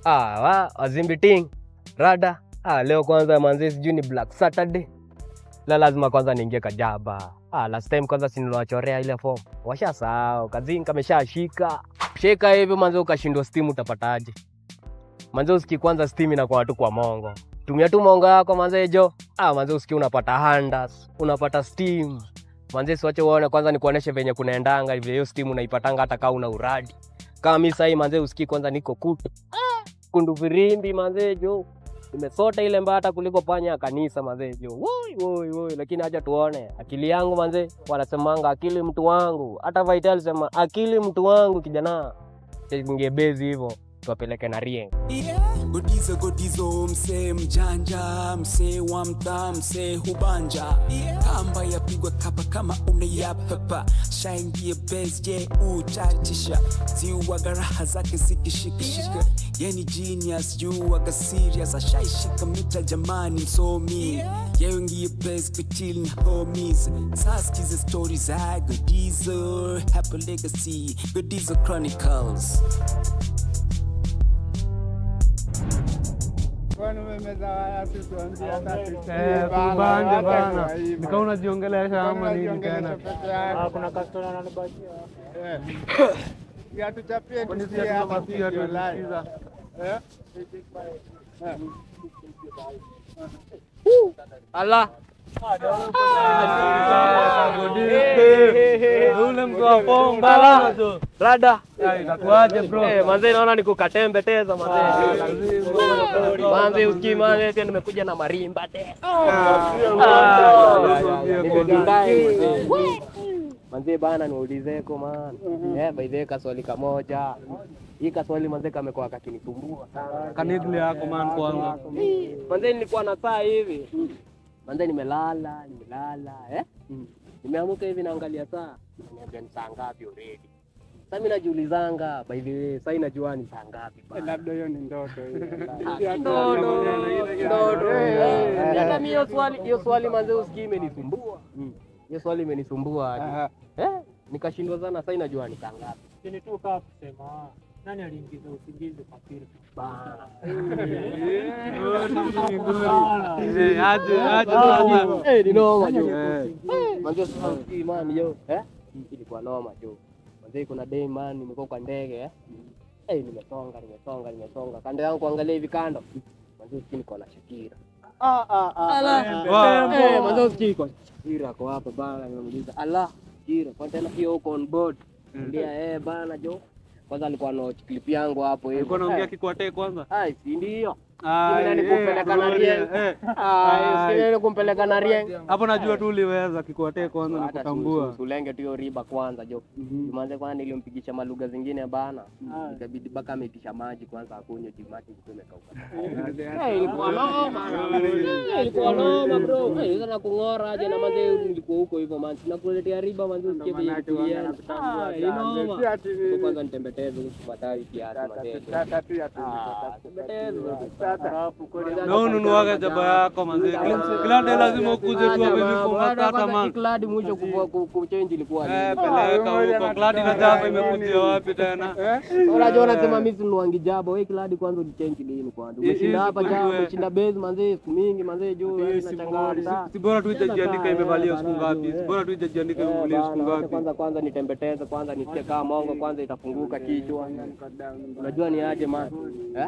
Ah, wa wazimbi ting rada. Ah, leo kwanza manze, sijui ni Black Saturday. La lazima kwanza niingie kajaba. Ah, last time kwanza si niliwachorea ile form. Washasahau, kazini kameshashika. Shika hivyo manze, ukashindwa steam utapataje? Manze usiki kwanza steam inakuwa tu kwa mongo. Tumia tu mongo yako manze jo. Ah, manze usiki unapata handas, unapata steam. Manze siwache uone kwanza nikuoneshe venye kunaendanga vile hiyo steam unaipatanga hata kama una uradi. Kama mimi sasa manze usiki kwanza niko kutu. Kundu virimbi manze jo. Nimesota ile mbata kuliko panya ya kanisa manze jo. Woi woi woi lakini acha tuone. Akili yangu manze wanasemanga akili mtu wangu. Hata Vital sema akili mtu wangu kijana. Ningebezi hivyo tuwapeleke na Rieng. Yeah. Godizo godizo msee mjanja msee wa mtaa msee hubanja yeah. Kamba yapigwa kapa kama unayapapa shaingie base je uchachisha ziuwaga raha zake zikishikishika yeah. Yeni genius juuwaga serious ashaishika mita jamani msomi yeah. Yeungie base kutil na homies saskize stori za Godizo Happy Legacy Godizo Chronicles Eh, kubanja bana. Nika unajiongelesha ama nini tena? kuna customer ananibakia. Atuchapie Kwani si tusikie hatuna hapa masikio video live. tunasikiza? Eh? Allah. Ule mtu wa form bana tu. Rada. Ya, Itakuwaje bro? Eh, manze naona nikukatembe teza manze. lazima. Manze usikii manze tena nimekuja na marimba te. Manze bana niulizeko man. Eh, by the way kaswali kamoja. Hii kaswali manze kamekuwa kakinisumbua sana. Kanigli yako man kwanza. Manze nilikuwa na saa hivi. Manze nimelala, nimelala, eh? Nimeamuka hivi naangalia saa. Niambia ni saa ngapi already. Sasa mimi najiulizanga by the way, sasa inajua ni saa ngapi Eh, bana. Labda hiyo ni ndoto hiyo. Ndoto, ndoto. Hata mimi hiyo swali, hiyo swali manze usikii imenisumbua. Hiyo swali imenisumbua hadi. Aha. Eh? Nikashindwa sana sasa inajua ni saa ngapi. Chini tu kaa kusema ah, nani aliingiza usingizi kwa filmu? Bana. Eh, aje aje sasa. Eh, ni noma jo. Eh. Manze sasa usikii man yo. Eh? Ilikuwa noma jo. Manze kuna day man nimekuwa kwa ndege eh. Eh, nimesonga, nimesonga, nimesonga. Kando yangu kuangalia hivi kando. Manze usikii niko na Shakira. Ah, ah, ah. Wow. Eh, manze usikii kwa Shakira ako hapa bana, nimemuuliza ala, Shakira, kwa tena hiyo uko on board. Ndia eh bana jo. Kwanza alikuwa na clip yangu hapo hivi. Alikuwa anaongea Eh, kikwate kwanza. Ai, si ndio? Ah, Mimi nani eh, kumpeleka na bro, Rieng? eh. Ah, si nini kumpeleka na Rieng? Hapo najua tu uliweza kikwate kwanza na Hata kutambua. tu- tulenge tu hiyo riba kwanza jo. Jumanze kwanza nilimpigisha malugha zingine bana. Ikabidi mpaka ameitisha maji kwanza akunywe juu maji ilikuwa imekauka. Eh, ilikuwa noma. Eh, ilikuwa noma bro. Eh, sasa nakung'ora aje na manze nilikuwa huko hivyo man. Nakuletea riba manze usikie vile Manake wame kulienda. nakutambua Ah, sana. inoma. Si ati ni- Kwa Kwanza nitembeteze kupatawi kiasi manze. Tata tu ya tu. Ah, tembeteze. Na ununuaga jaba yako manze. Kila- Kila day lazima ukuje tu hapa hivi funga kata man. Kladi mwisho kupo- ku- kuchange ilikuwa Eh, nini? peleka huko. Kladi na jaba imekujia wapi tena? Unajua unasema mimi si nuangi jabo, wewe kladi kwanza ulichange lini kwanza? Hii- Umeshinda hii hapa siku jana, wewe. umeshinda base manze siku mingi manze juu wewe unachanganya. Si bora tu ijajiandika Eh, imevalia siku bana, ngapi? eh. Si bora tu ijajiandika Eh, imevalia siku bana, wacha ngapi? Kwanza kwanza nitembeteze kwanza nisikie kama mongo kwanza itafunguka kichwa. Unajua ni aje man? Eh?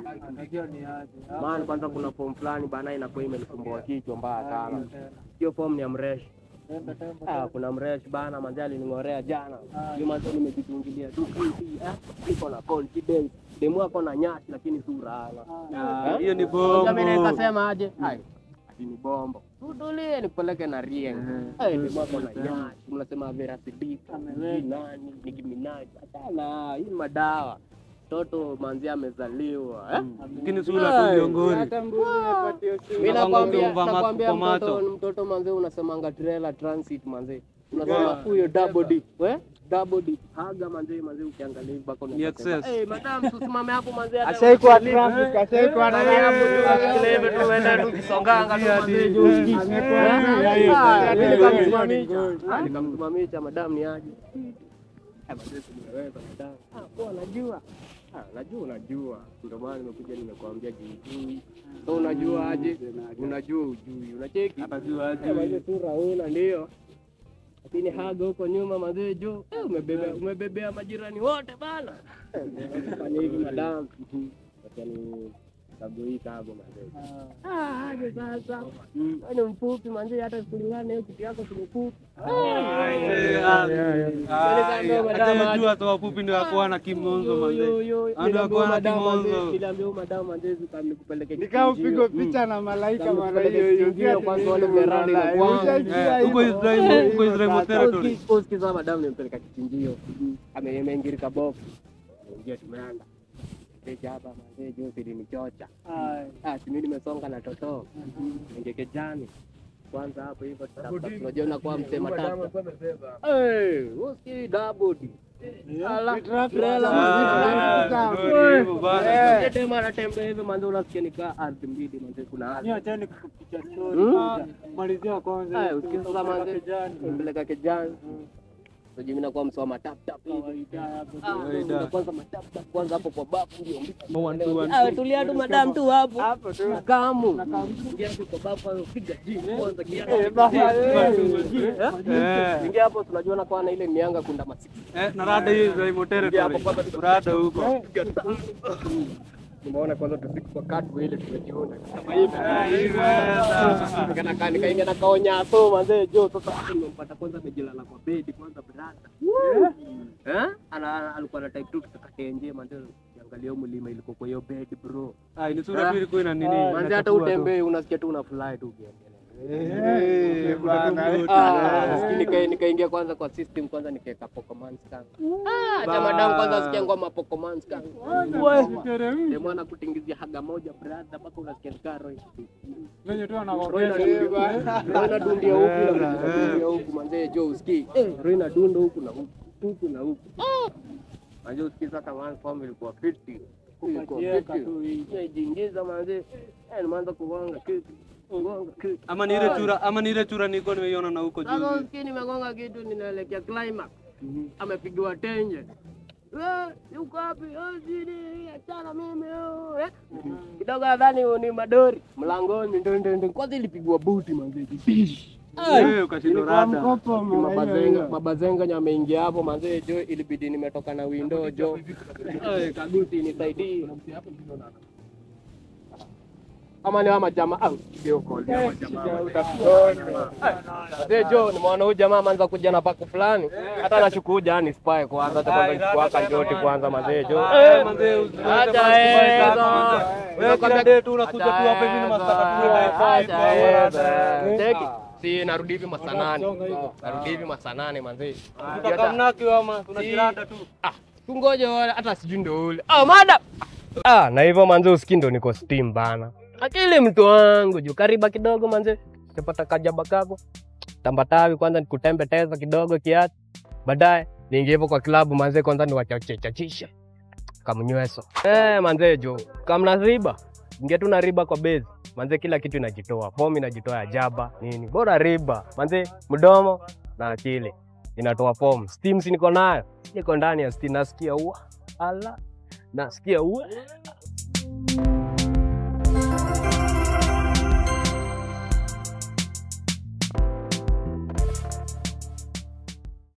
Man kwanza kuna form fulani bana inakuwa imenisumbua kichwa mbaya sana. Hiyo form ni ya mresh. Ah, kuna mresh bana manze alining'orea jana. Hiyo manze nimejitungilia tu hivi. Eh? Niko na confidence. Demu ako na nyasi lakini sura hana. Ah, Hiyo ni Sasa mimi bombo. nikasema aje? Ai, ati ni bombo. Tutulie nikupeleke na Rieng. Eh, ni mwako na nyasi. Mnasema Vera Sidika. Sijui nani, Nicki Minaj. Hapana, hii ni madawa. Mtoto manzi amezaliwa, eh? Lakini sura tu miongoni. Hata mbuzi imepatia simu. Mimi Kwanza nakwambia, ukiumva macho nakwambia kwa macho. mtoto, mtoto manze unasemanga trailer transit manze. Unasema huyo double D. We? Double D. Haga manze manze ukiangalia hivi bako Ni excess. Eh, madam usimame hapo manze. hata- Ashaikuwa traffic, ashaikuwa na Angalia hapo tu ashikilie hivi tu uende tu ukisonganga tu manze juu usikii. Amekuwa Eh? traffic. Ah, mimi Hiyo nikamsimamisha. ni Ah, Nikamsimamisha madam ni aje. Eh, manze tumeweza madam. Ah, poa najua. Ah, najua unajua, ndio maana nimekuja nimekuambia jijui. So unajua aje? Unajua ujui, unacheki Atajua aje. Eh, mazee sura una ndio, lakini haga huko nyuma mazee juu eh, umebebea umebebea majirani wote bana. Eh, Fanya hivi madam, acha ni kago hii kago mazee. Ah, aje sasa. Wewe ni mfupi manze, hata kulingana na hiyo kitu yako ni mfupi. Jua tu wafupi ndio wakuwa na kimonzo manze. Ando wakuwa na kimonzo. Niliambia madam manze nikupeleke Nikaupigwa picha na malaika mara hiyo hiyo. Kichinjio kwanza wale veranda Wallahi, inakuwa- ushajua Eh, Huko hivyo. Israel, huko Israel territory. Usikiza madam nimpeleka kichinjio. Ame- Ameingirika bofu. Ingia tumeanda. Teja hapa manze juu silinichocha. Ah, si mimi nimesonga na toto. Ingeke jani. Kwanza hapo hivyo tutafuta tunajiona kwa msema tatu. Eh, usi double. Ala, trailer Ah, mazito. ndio hivyo bana. Eh, Tema anatembea hivi manze unasikia nikaa ardhi mbili manze kuna ardhi. Ni achani kupicha story. Hmm? Ah, Malizia kwanza. Eh, usikiza manze Kijani. mpeleka kijani. Sijui mimi nakuwa msoma tap tap hivi. Kawaida hapo. Ah, Kawaida. ndio kwanza matap tap kwanza hapo kwa bafu ndio mbiki. One, two, one, Ah, tulia tu madam tu hapo. Hapo tu. Kamu. Ingia tu kwa bafu hapo piga gym kwanza kiasi. Eh, baba, eh. Eh, Ingia hapo tunajiona kwa na ile mianga kunda masiki. eh, na rada hiyo Israel territory. Rada huko. Nimeona kwanza tusiku kwa katu ile tumejiona. Iweza. Nikakaa nikaingia na kaonya so manze jo sasa hapo nimempata kwanza amejilala kwa bedi kwanza brada. Eh? Ana ana- alikuwa na type 2 tukakate nje manze angalia hiyo mlima ilikuwa kwa hiyo bed bro. Ah, ni sura tu ilikuwa ina nini? Manze hata inachafua tu. utembee unasikia tu una fly tu ukiendelea. Eh, bana. Ah, nika- nikaingia kwanza kwa system kwanza nikaeka Pokemon scan. Ah, acha madam kwanza sikia ngoma Pokemon scan. Wewe mwana kutingizia haga moja brother mpaka unasikia nikaro hivi. Venye tu Roho anaongea. inadundia- roho inadundia huku na inadundia huku manze jo usikii. Eh, roho inadunda huku na huku. Huku na huku. Ah! Manze usikii sasa man form ilikuwa 50. Ilikuwa Ukajieka 50. tu hivi. Nimejiingiza manze. Eh, nimeanza kugonga kitu. Kugonga kitu. Ama ni ile chura, ama ni ile chura nilikuwa nimeiona na huko Sasa juu. usikii nimegonga kitu ninaelekea climax. Amepigiwa tenje. Eh, yuko wapi? Eh, sini, achana mimi. oh, Eh. Kidogo nadhani ni madori mlangoni ndo ndo ndo. Kwanza ilipigwa buti manze. Eh, ukashindwa Ilikuwa rada. mkopo mara hiyo Mabazenga hiyo. mabazenga nyameingia hapo manze jo, ilibidi nimetoka na window jo. Eh, kaguti nisaidie. Ama ni ama jamaa au video call ya jamaa. Mzee Jo, nimeona huyu jamaa ameanza kuja na paku fulani. Hata nashuku jani spy kwanza hata kwanza nichukua kanjoti kwanza mazee Jo. Eh, manze, usiweke Acha basi hizo. kubaya sana. Wewe kila day tu unakuja tu hapa hivi ni masaa tatu na five Acha hours. hizo. Cheki. Si narudi hivi masaa nane. Narudi hivi masaa nane manzee. Tutakamnaki ama tunajirada tu. Tungoje wale hata sijui ndo ule. Ah, madam. Ah, na hivyo manze usikii ndo niko steam bana. Akili mtu wangu juu kariba kidogo manze. Sipata kajaba kako. Tambatawi kwanza nikutembe teza kidogo kiasi. Baadaye niingie hapo kwa klabu manze kwanza niwachache chachisha. Kamnyweso. Eh, manze jo. Kamna riba. Ingia tu na riba kwa base. Manze kila kitu inajitoa. Fomu inajitoa ya jaba, nini. Bora riba. Manze mdomo na akili inatoa fomu. Steam si niko nayo. Niko ndani ya steam nasikia ua. Ala. Nasikia ua.